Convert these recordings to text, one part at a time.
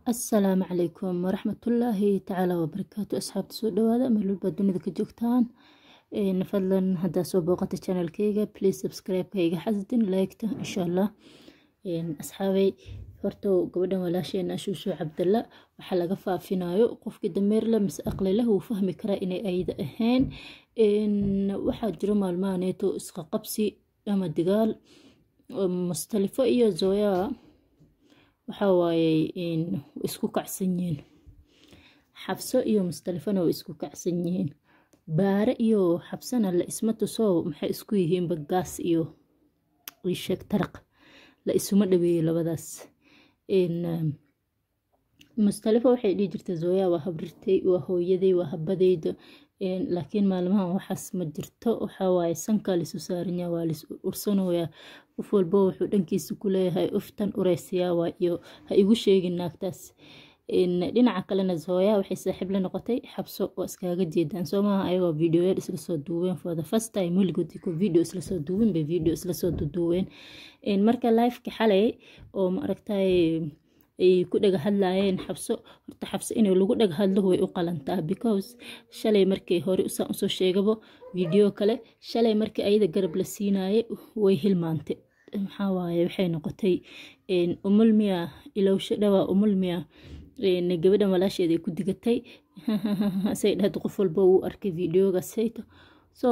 asalaamu calaykum waraxmatullaahi tacaala wabarakaatu asxaabta soo dhawaada meel walba dunida ka joogtaan fadlan haddaa soo booqata channelkayga please subscribe-ka iga xasdin like-ta insha allah asxaabay horta gabadhan walaasheena shuushu cabdalla waxaa laga faafinayo qofkii dameerle mise aqlileh wuu fahmi karaa inay ayda ahayn waxaa jiro maalmahaneeto isqa qabsi ama digaal mustalifo iyo zoya waxaa waaye isku kacsan yihiin xabso iyo mustalifona way isku kacsan yihiin baare iyo xabsana la isma tuso maxay isku yihiin bagaas iyo isheeg taraq la isuma dhaweeyo labadaas mustalifo waxay dhihi jirta zoya waa habrirtay waa hooyaday waa habadayda laakiin maalmahan waxaas ma jirto waxawaaye sankaa lisu saaranya waa lis ursanoyaa qof walbo wuxuu dhankiisa ku leeyahay uftan ureysayaa waa iyo ha igu sheegin naagtaas dhinaca kalena zoya waxay saaxiib la noqotay xabso oo iskaaga jeedaan soo maaha ayagoo videoyaal isla soo duubeen for the first time weligood ku video isla soo duubin bay video isla soo duuduubeen marka lifeka xalay oo ma aragtay ay ku dhaga hadlaayeen xabso horta xabso inay lagu dhaga hadlo way u qalantaa because shalay markay hore usaan usoo sheegabo video kale shalay markii ayada garab la siinaayay way hilmaantay maxaa waaye waxay noqotay umulmiya ilowsho dhawaa umulmiya gabadhan walaasheed ay ku digatay say dhahda qof walba uu arkay videoga sayto so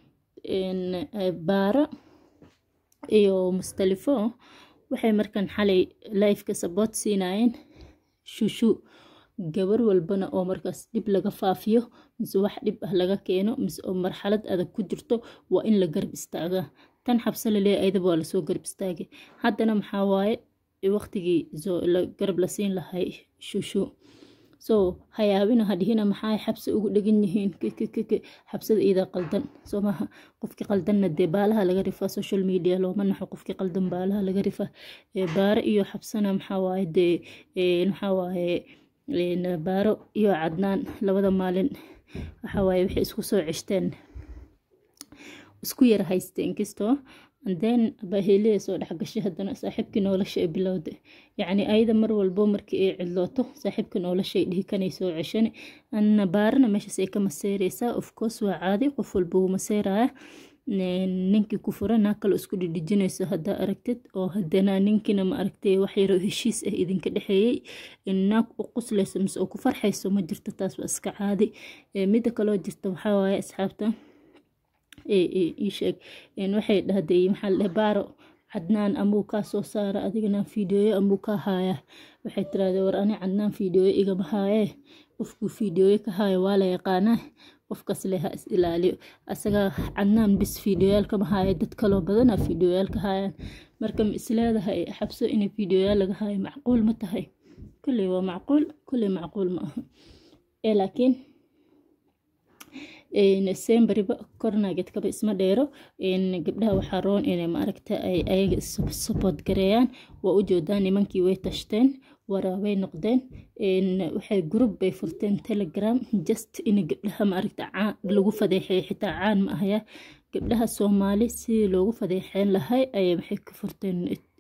baaro iyo mustalifo waxay markan xalay lifeka saboot siinaayeen shushu gabar walbana oo markaas dhib laga faafiyo mise wax dhib ah laga keeno mise oo marxalad adag ku jirto waa in la garab istaagaa tan xabso laleeya ayadaba waa lasoo garab istaagay haddana maxaa waaye waqtigii garab la siin lahay shushu so hayaabina hadhihina maxaa xabsi ugu dhegan yihiin kkk xabsada iidaa qaldan soo maaha qofkii qaldanna dee baalaha laga rifaa social media looma naxo qofkii qaldan baalaha laga rifaa baaro iyo xabsana maxaa waaye dee maxaa waaye baaro iyo cadnaan labada maalin waxaa waaye waxay isku soo ceshteen isku yara haysteen kastoo then baaheliya soo dhexgashay haddana saaxiibkii nolosha ay bilowda yacni ayada mar walbo markii ay cidlooto saaxiibka noloshay dhihi kanay soo ceshani anna baarana meeshaas ay ka maseereysaa of course waa caadi qof walba wuu maseeraya ninkii ku fura naag kale isku dhidhijinayso haddaa aragtid oo haddana ninkiina ma aragtay wax yaroo heshiis ah idinka dhexeeyey naag u quslayso mise oo ku farxayso ma jirto taas waa iska caadi midda kaloo jirta waxaa waaye asxaabta iisheeg waxay dhahday maxaa ladhahay baaro cadnaan amuu kaa soo saara adigana fiideoyo amuu kaa haaya waxay tirahdee war ani cadnaan fiideoyo igama haayee qofkuu fiideoyo ka haayo waa la yaqaanaa qofkaas leh ha is ilaaliyo asaga cadnaan bis fiideoyaal kama haayo dad kaloo badana fiideoyaal ka haayaan marka ma isleedahay xabso inay fiideoyaal laga haayo macquul ma tahay kulley waa macquul kulley macquul ma aha ee laakiin sembariba kornageedkaba isma dheero gabdhaha waxaa roon inay maaragta ay ayaga sabood gareeyaan waa u joodaan nimankii way tashteen waraabay noqdeen waxay group bay furteen telegram just in gabdhaha maaragta lagu fadeexeeyo xitaa caan ma ahaya gabdhaha soomaali sidii loogu fadeexeyn lahay ayay waxay ka furteen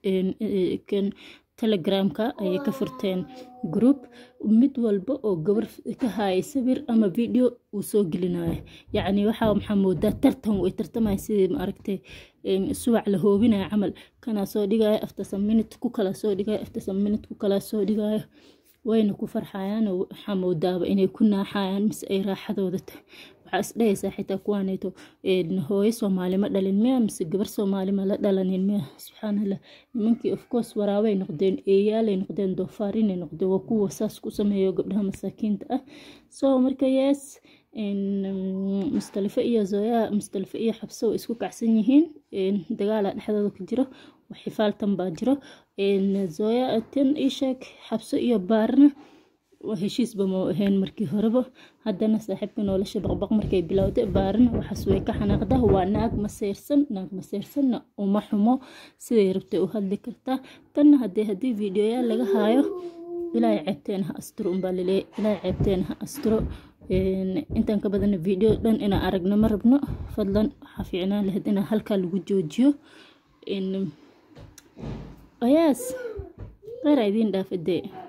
telegramka ayay ka furteen group mid walba oo gabar ka haaya sawir ama video uu soo gelinayo yacni waxaa maxaa moodaa tartan way tartamaya sidii maaragtay suwac la hoobinayo camal kanaa soo dhigayo after some minute ku kala soo dhigayo after some minute ku kala soo dhigayo wayna ku farxayaan waxaa moodaaba inay ku naaxayaan mise ay raaxadooda tahay waxaa isdhahaysaa xitaa kuwaaneeto hooyo soomaali ma dhalin miya mise gabar soomaali ma la dhalanin miya subxaanallah nimankii of course waraabay noqdeen eeyaalay noqdeen doofaarinay noqdeen waa kuwa saas ku sameeyo gabdhaha masaakiinta ah so marka yes mustalifo iyo zoya mustalifo iyo xabso way isku kacsan yihiin dagaala dhexdooda ku jiro xifaaltan baa jiro zoya tan isheeg xabso iyo baarna heshiisba ma ahayn markii horeba haddana saaxiibka nolosha baqbaq markay bilowday baarina waxaas way ka xanaaqda waa naag maseyrsan naag maseyrsanna uma xumo siday rabtay u hadli kartaa tanna hadee haddii videoyaal laga haayo ilaahay ceebteen ha asturo unbaa laleeya ilaahay ceebteen ha asturo intaan ka badana video dhan inaan aragno ma rabno fadlan waxaa fiicnaan lahayd inaa halkaa lagu joojiyo ayaas qeyra idiin dhaafadee